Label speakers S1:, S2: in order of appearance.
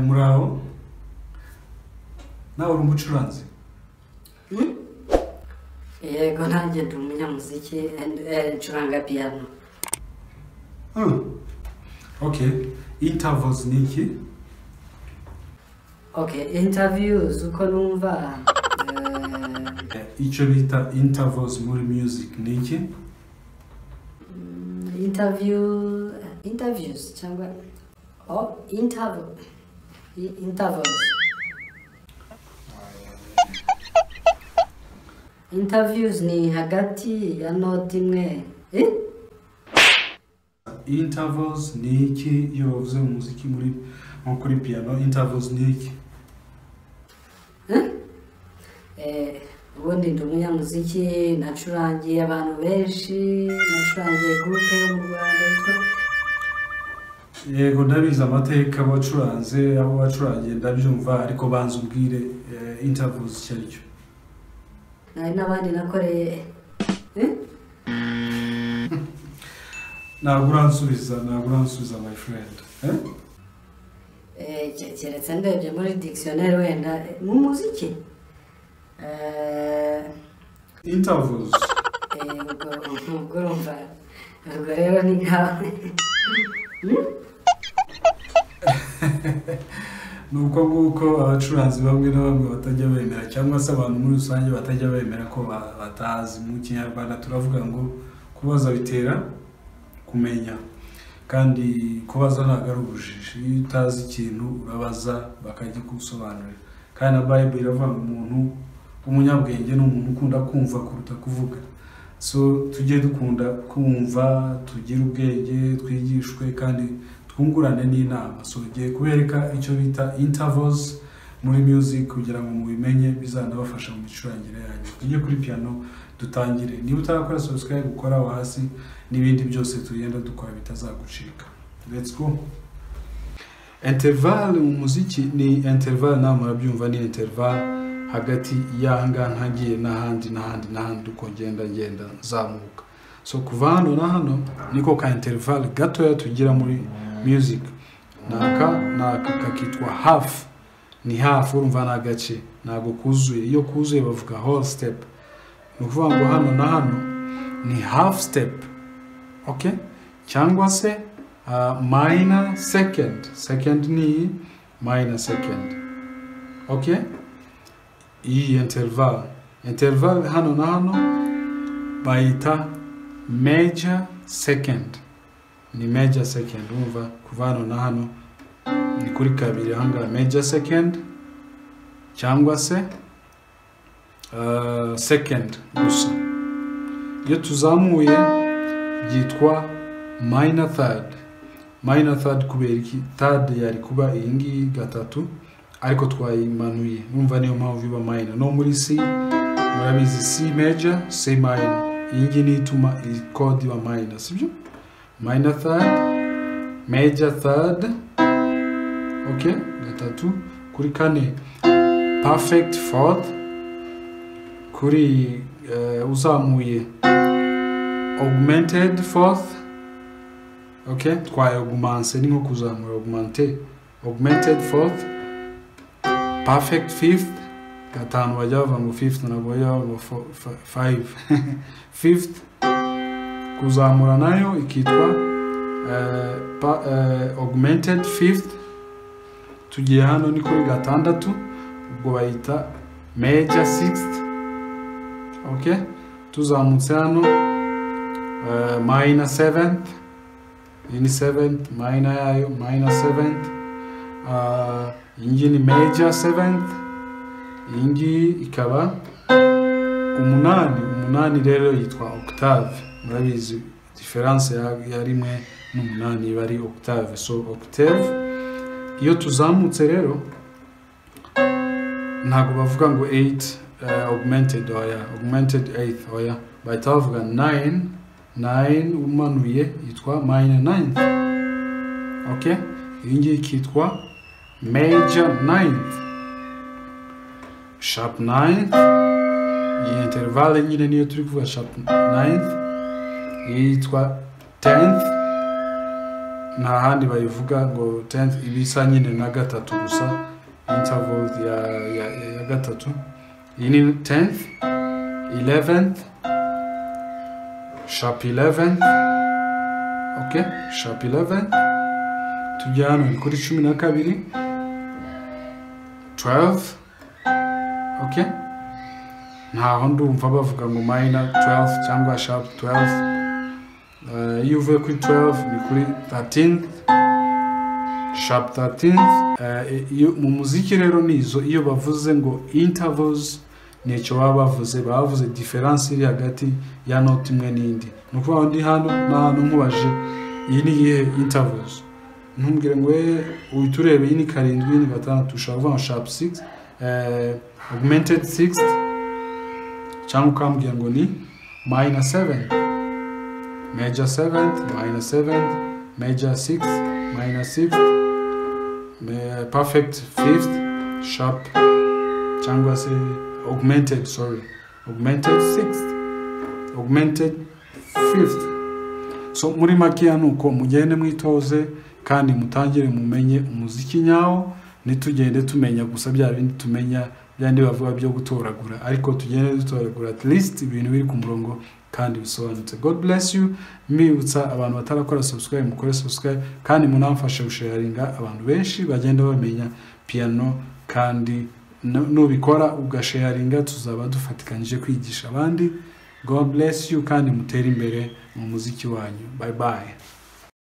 S1: muraho nawe uri umucuranzi
S2: yego nanjye ndi umunyamuziki eh, ncuranga piyano
S1: oke intavozi ni iki
S2: okay interviews uko numva eh,
S1: icyo bita intavozi muri music ni iki
S2: mm, interview interviews cyangwa oh interval i- intervals interviews ni hagati ya note imwe eh?
S1: intavozi ni iki iyo bavuze mu muziki muri nko kuri piyano intavozi ni iki
S2: Eh, ubundi ndi umunyamuziki nacurangiye abantu benshi nacurangiye gurupe yo mu rwanda yitwa
S1: yego ndabizi amateka wacuranze aho wacurangiye ndabyumva ariko banza ubwire intavozi icyo ari cyo
S2: hari n'abandi nakoreye eh?
S1: ntabwo uransubiza ntabwo uransubiza my friend eh?
S2: Eh, ke- keretse ndebye muri dictionnaire wenda eh, mu muziki Eh,
S1: intervals
S2: eh, ubwo ubwo urumva ubwo rero ni nkawe
S1: ni uko nguko abacuranzi bamwe na bamwe batajya bemera cyangwa se abantu muri rusange batajya bemera ko ba- batazi mu kinyarwanda turavuga ngo kubaza bitera kumenya kandi kubaza ntabwo ari ubujiji iyo utazi ikintu urabaza bakagikusobanurira kandi na bible iravuga ngo umuntu umunyabwenge ni umuntu ukunda kumva kuruta kuvuga so tujye dukunda kumva tugire ubwenge twigishwe kandi twungurane n'inama so ngiye kubereka icyo bita intervals muri music kugira ngo mubimenye bizanabafasha mu micurangire yanyu tujye kuri piano dutangire niba utarakora subscribe ukora aho hasi n'ibindi byose tugenda dukora bitazagucika let's go interval mu muziki ni interval nawe murabyumva ni interval hagati y'aha ngaha ntagiye n'ahandi n'ahandi n'ahandi uko ngenda ngenda nzamuka so kuva hano na hano niko ka interval gatoya tugira muri music ni aka ni aka kakitwa half ni half urumva ni agace ntabwo kuzuye iyo kuzuye bavuga whole step ni ukuvuga ngo hano na hano ni half step okay cyangwa se uh, minor second second ni minor second okay iyi interval interval hano na hano bayita major second ni major second umva kuva hano na hano ni kuri kabiri ahangaha major second cyangwa se uh, second gusa iyo tuzamuye byitwa minor third minor third kubera iki third yari kuba iyi ngiyi gatatu ariko twayimanuye numva niyo mpamvu iba minor no muri C murabizi C major C minor iyi ngiyi niyo ituma iyi code iba minor sibyo minor third major third okay gatatu kuri kane perfect fourth kuri eh, uzamuye augmented fourth okay twaye augmance ni nko kuzamura augmente augmented fourth perfect fifth gatanu bajya bavuga ngo fifth ntabwo bajya bavuga fo- fa- five fifth kuzamura nayo ikitwa eh, pa- eh, augmented fifth tugiye hano ni kuri gatandatu ubwo bayita major sixth okay tuzamutse hano Uh, minor seventh ini seventh minor yayo minor seventh uh, iyi ni major seventh iyi ngiyi ikaba umunani umunani rero yitwa octave murabizi diferanse ya, ya rimwe n'umunani iba ari octave so octave iyo tuzamutse rero ntabwo bavuga ngo 8 uh, augmented oya augmented 8 oya bahita bavuga 9 9 umanuye yitwa minor 9 okay iyi ngiyi ikitwa major 9 sharp 9 iyi intervale nyine niyo turi kuvuga sharp 9 yitwa 10 nta handi bayivuga ngo tenth iba isa nyine na gatatu gusa interval ya ya ya gatatu iyi ni tenth eleventh sharp eleventh ok sharp eleventh tujya hano ni kuri cumi na kabiri twelve ok ntaho ndumva bavuga ngo minor twelve cyangwa sharp twelve Eh, iyo uvuye kuri 12 ni kuri 13 sharp 13 Eh, iyo- mu muziki rero ni izo iyo bavuze ngo intervals nicyo baba bavuze baba bavuze diferanse iri hagati ya note imwe n'indi ni ukuvuga ngo ndi hano n'ahantu nkubaje iyi ni iyihe intervals ntumbwire ngo "Eh, uhita ureba iyi ni karindwi iyi ni gatandatu ushobora kuvuga ngo sharp 6 eh, augmented 6 cyangwa ukambwira ngo ni minor 7 major 7th, minor 7th, major 6th, minor 6th, ma- perfect 5th, sharp, cyangwa se augmented, sorry, augmented 6th, augmented 5th. So muri makeya ni uko mugende mwitoze kandi mutangire mumenye umuziki nyawo ntitugende tumenya gusa bya bindi tumenya bya bindi bavuga byo gutoragura ariko tugende dutoragura at least ibintu biri ku murongo kandi bisobanutse god bless you mbibutsa abantu batarakora subscribe mukore subscribe kandi munamfashe gusharinga abantu benshi bagenda bamenya piano kandi nu- nubikora ugasharinga tuzaba dufatikanyije kwigisha abandi god bless you kandi mutere imbere mu muziki wanyu bye bye